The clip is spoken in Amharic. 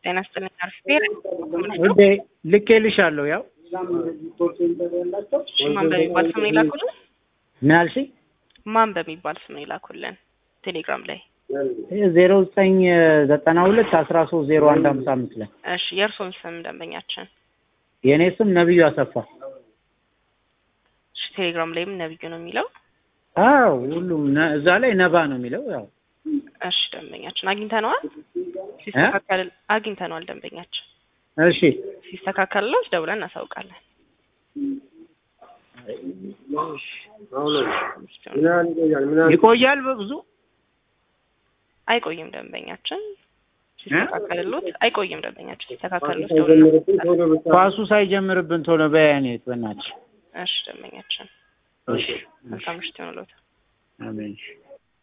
ጤና ይስጥልኝ አርፌር ውዴ ልኬልሻለሁ። ያው ማን በሚባል ስም ነው የላኩልን? ምን አልሽኝ? ማን በሚባል ስም ነው የላኩልን? ቴሌግራም ላይ ዜሮ ዘጠኝ ዘጠና ሁለት አስራ ሶስት ዜሮ አንድ ሀምሳ አምስት ላይ እሺ፣ የእርሶን ስም ደንበኛችን። የእኔ ስም ነብዩ አሰፋ። እሺ፣ ቴሌግራም ላይም ነብዩ ነው የሚለው። አዎ ሁሉም ነ- እዛ ላይ ነባ ነው የሚለው። ያው እሺ፣ ደንበኛችን አግኝተነዋል። ሲስተካከል አግኝተነዋል። ደንበኛችን እሺ ሲስተካከልለው ደውለን እናሳውቃለን። ይቆያል በብዙ አይቆይም ደንበኛችን ሲስተካከልሎት አይቆይም ደንበኛችን ሲስተካከልሎት ደውለን እናሳውቃለን። ኳሱ ሳይጀምርብን ቶሎ በያኔት በናች እሺ ደንበኛችን እሺ መልካም ምሽት ይሆንልዎት። አሜን